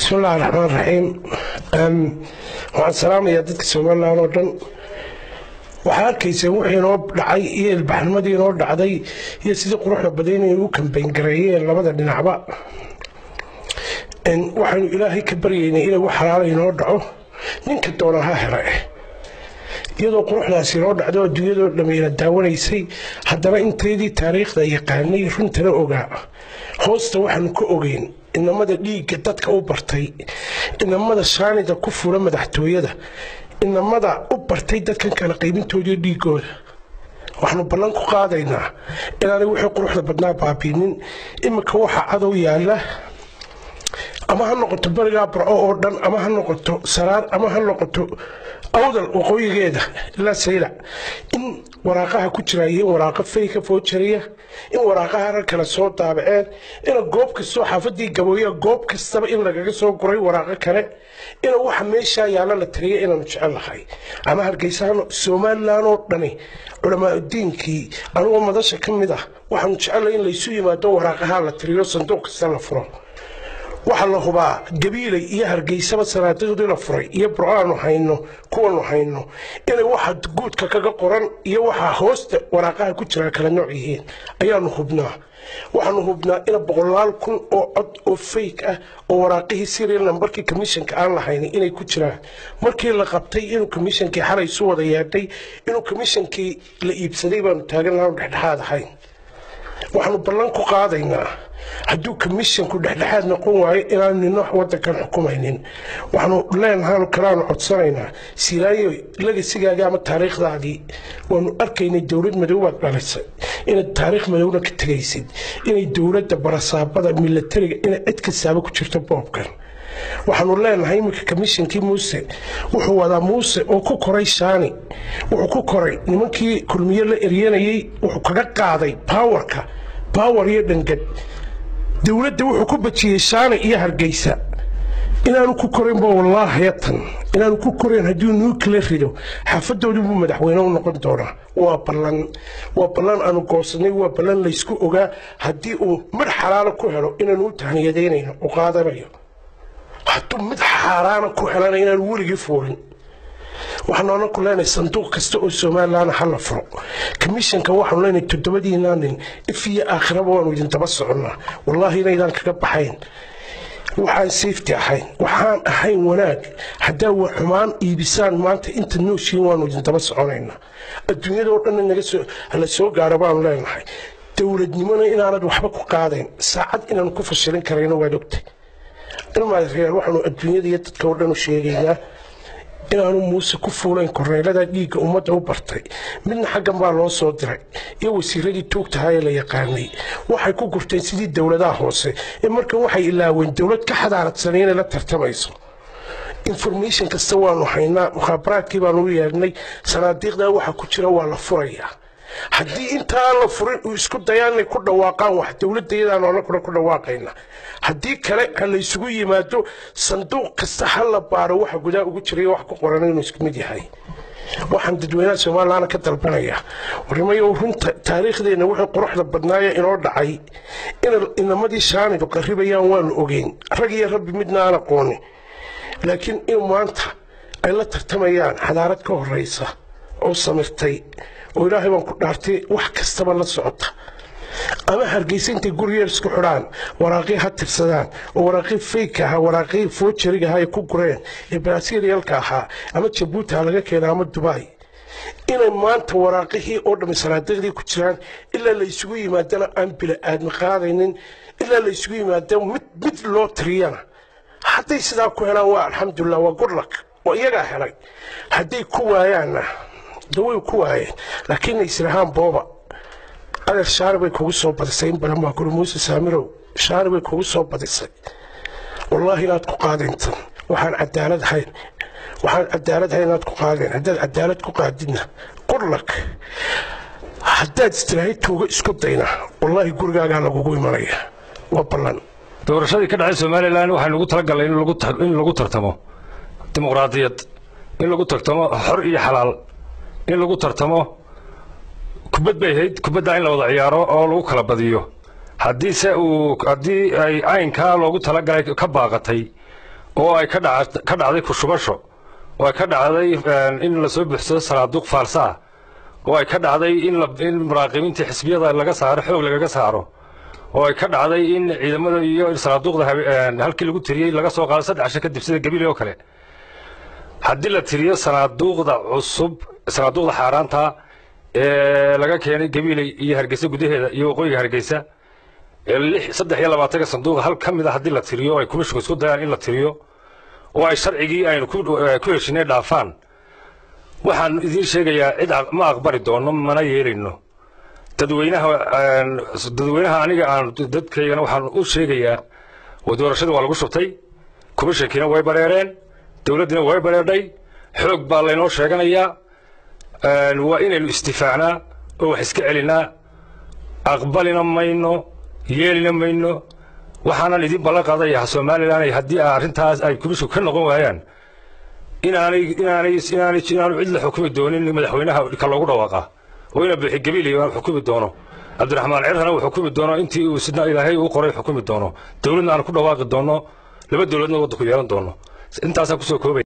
bismi illahi raxmaan raxiim waxaan salaamayaa dadka somalilan oo dhan waxaa arkaysa wixii inoo dhacay iyo ilbaxnimadii inoo dhacday iyo sidii quruxda badan inay u kambayn gareeyeen labada dhinacba waxaanu ilaahay ka baryaynay inay wax halaala inoo dhaco ninka doona ha hele iyadoo quruxdaasi inoo dhacdo adduunyadoo dhammayna daawanaysay haddana inteydii taariikhda yaqaanay runtana ogaa hoosta waxaanu ka ogeyn inamada dhiigga dadka u bartay inamada shaanida ku fula madaxtooyada inamada u bartay dadkan kala qaybintoodii dhiigooda waxaanu ballan ku qaadaynaa inaanay wixii quruxda badnaa baabiinin iminka waxa cadow yaalla ama ha noqoto berigaa barco oo dhan ama ha noqoto saraar ama ha noqoto awdal waqooyigeeda ilaa saylac in waraaqaha ku jira iyo waraaqo fayka foojariya in waraaqaha rag kale soo daabaceen ina goob kastoo xaafadii gabooya goob kastaba in lagaga soo guray waraaqo kale ina waxa meeshaa yaalla la tiriya inaanu jecel lahay ama hargeysahan somalilan oo dhani culamaauddiinkii anigoo madasha ka mid ah waxaanu jecelahay in laysu yimaado waraaqaha la tiriyo sanduuq kasta la furo waxaa la hubaa gabiilay iyo hargeysaba sanaadiqdii la furay iyo burcaanu hayno kuwanu hayno inay waxa guudka kaga qoran iyo waxa hoosta waraaqaha ku jiraa kala nooc yihiin ayaanu hubnaa waxaanu hubnaa ina boqolaal kun oo cod oo fayk ah oo waraaqihii serial nambarkii commissionka aan lahaynin inay ku jiraan markii la qabtay inuu commissionkii xalay isu wada yeedhay inuu commissionkii la iibsaday baanu taagan laanu dhexdhexaad ahayn waxaanu ballan ku qaadaynaa hadduu commissionku dhexdhexaad noqon waayo inaanu nino wadankan xukumaynin waxaanu leenahaanu kalaanu codsanaynaa silaayo lagasigaaga ama taariikhdaadii waanu arkaynay dowlad madoobaad dhalisay inaad taariikh madowna ka tegaysid inay dowladda barasaabada milatariga inay cid kastaaba ku jirto boobkan waxaanu leenahay iminka commishonkii muuse wuxuu wadaa muuse oo ku koray shaani wuxuu ku koray nimankii kulmiye la eryanayay wuxuu kaga qaaday bawarka bawar iyo dhangad dowladda wuxuu ku bajiyey shaani iyo hargeysa inaanu ku koraynba wallaahiyatan inaanu ku korayn haddii nuukila rido xaafadoodii buu madaxweyne u noqon doonaa waa ballan waa ballan aanu goosanay waa ballan laysku ogaa haddii uu mid xalaalo ku helo inaanu u tahniyadaynayno u qaadanayo hadduu mid xaaraana ku helana inaanu weligii fuulin waxaanu anaku leenahay sanduuq kasta oo somalilan ha la furo commissionka waxaanu leenahay toddobadiinaa nin if iyo aakhiraba waanu idin daba soconnaa wallaahi inaydaan kaga baxayn waxaan safety ahayn waxaan ahayn wanaag haddaa wa xumaan iibisaan maanta inta nooshiin waanu idin daba soconaynaa adduunyadoo dhan la soo gaaro baanu leenahay dowladnimona inaanad waxba ku qaadayn saacad inaanu ku fashilin karayno waad ogtay ilmaadreer waxaanu adduunyada iyo dadka oo dhan u sheegaynaa inaanu muuse ku fuulayn korneylada dhiigga ummadda u bartay midna xaggan baa loo soo diray iyo wasiiradii tuugtahaa ee la yaqaanay waxay ku gurteen sidii dowladaha hoose ee markan waxay ilaaween dowlad ka xadaaradsanay inay la tartamayso information kasta waanu haynaa mukhaabaraadkii baanu u yeedhnay sanaadiiqdaa waxa ku jira waa la furayaa haddii intaan la furin uu isku dayaan inay ku dhawaaqaan wax dowladda iyadaanu anaguna ku dhawaaqayna haddii kale ha laysugu yimaado sanduuq kasta ha la baaro waxa gudaa ugu jiray wax ku qoran inuu isku mid yahay waxaan dadweynaha somalilan ka dalbanayaa warnimayo runta taariikhdeenna wixii quruxda badnaaya inoo dhacay in inamadii shaanidu qaribayaan waanu ogeyn rag iyo rabbi midna aan aqooni laakiin in maanta ay la tartamayaan xadaarad ka horeysa oo samirtay oo ilaahay baan ku dhaartay wax kastaba la socota ama hargeysa intay guryeer isku xidhaan waraaqii ha tirsadaan oo waraaqii fayka ahaa waraaqii foojariga ahaa ay ku gureen ee brasiiliyalka ahaa ama jabuuti ha laga keena ama dubai inay maanta waraaqihii oo dhammi sanaadiqdii ku jiraan ilaa la isugu yimaadana aan bila aadmi qaadaynin ilaa la isugu yimaado mid mid loo tiriyana hadday sidaa ku helaan waa alxamdulilah waa gudlak oo iyagaa helay hadday ku waayaanna daway ku waayeen laakiin israhaan booba adeer shaari bay kugu soo badisay in badan baa kuri muuse saamirow shaari bay kugu soo badisay wallaahi inaad ku qaadayntan waxaan cadaalad hayn waxaan cadaalad hayn inaad ku qaadeen haddaad cadaalad ku qaadidna qurlak haddaad istiraahay tuuga isku dayna wallaahi gurigaagaa lagugu imanaya waa ballan doorashadii ka dhacay somalilan waxaa lagu talagalay in lagu tartamo dimuqraadiyad in lagu tartamo xor iyo xalaal in lagu tartamo kubad bay ahayd kubadda in la wada ciyaaro oo lagu kala badiyo haddii se uu haddii ay caynkaa loogu talagalay ka baaqatay oo ay ka dhacday kushubasho oo ay ka dhacday in lasoo buuxsado sanaaduuq faalsa ah oo ay ka dhacday in muraaqibiintii xisbiyada laga saaro xoog lagaga saaro oo ay ka dhacday in ciidamada iyo sanaaduuqda halkii lagu tiriyey laga soo qaado saddex casho kadib sida gabiile oo kale haddii la tiriyo sanaaduuqda cusub sanaaduuqda xaaraanta ee laga keenay gabiiley iyo hargeysa gudaheeda iyo waqooyiga hargeysa saddex iyo labaatanka sanduuqa hal ka mid a haddii la tiriyo oo ay kumishinku isku dayaan in la tiriyo oo ay sharcigii aynu ku heshinay dhaafaan waxaan idiin sheegayaa cid ma aqbali doono mana yeelayno dadweynaha dadweynaha aniga aan dadkaygana waxaan u sheegayaa doorashadii waa lagu shubtay komishankiina way bareereen dowladdiina way bareerdhay xoog baa laynoo sheeganayaa waa inaynu istifaacnaa oo wax iska celinaa aqbalina mayno yeelina mayno waxaanan idin ballan qaadayaa somalilan haddii arrintaas ay komishinku ka noqon waayaan inaanay inaanay inaanay inaanu cid la xukumi doonin madaxweynaha ka loogu dhawaaqa oo ina bixi gabiil iyo xukumi doono cabdiraxmaan cirrana uu xukumi doono intii uu sidna ilaahay uu qoray xukumi doono dowladna aan ku dhawaaqi doono laba dowladna waddanku yeelan doono intaasaan kusoo koobay